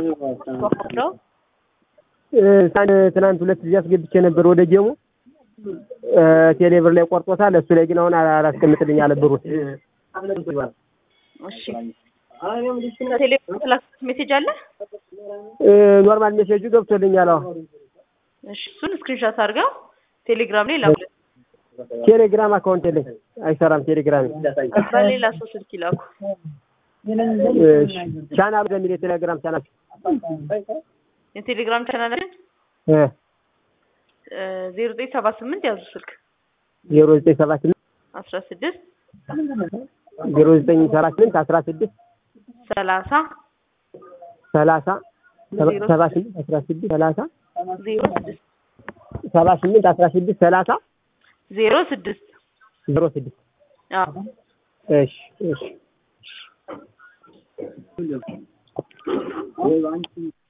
ነው ትናንት ሁለት ጊዜ አስገብቼ ነበር ወደ ጀሙ ቴሌብር ላይ ቆርጦታል። እሱ ላይ ግን አሁን አላስቀምጥልኝ አለ ብሩን። እሺ ከቴሌብር ላክት ሜሴጅ አለ ኖርማል ሜሴጁ ገብቶልኛል። አዎ እሺ እሱን ስክሪንሾት አድርገው ቴሌግራም ላይ ላኩ። ቴሌግራም አካውንት የለኝ አይሰራም። ቴሌግራም በሌላ ሰው ስልክ ይላኩ። ቻናል በሚል የቴሌግራም ቻናል የቴሌግራም ቻናላችን ዜሮ ዘጠኝ ሰባ ስምንት ያዙ ስልክ ዜሮ ዘጠኝ ሰባ ስምንት አስራ ስድስት ዜሮ ዘጠኝ ሰባ ስምንት አስራ ስድስት ሰላሳ ሰላሳ ሰባ ስምንት አስራ ስድስት ሰላሳ ዜሮ ስድስት ሰባ ስምንት አስራ ስድስት ሰላሳ ዜሮ ስድስት ዜሮ ስድስት አዎ እሺ እሺ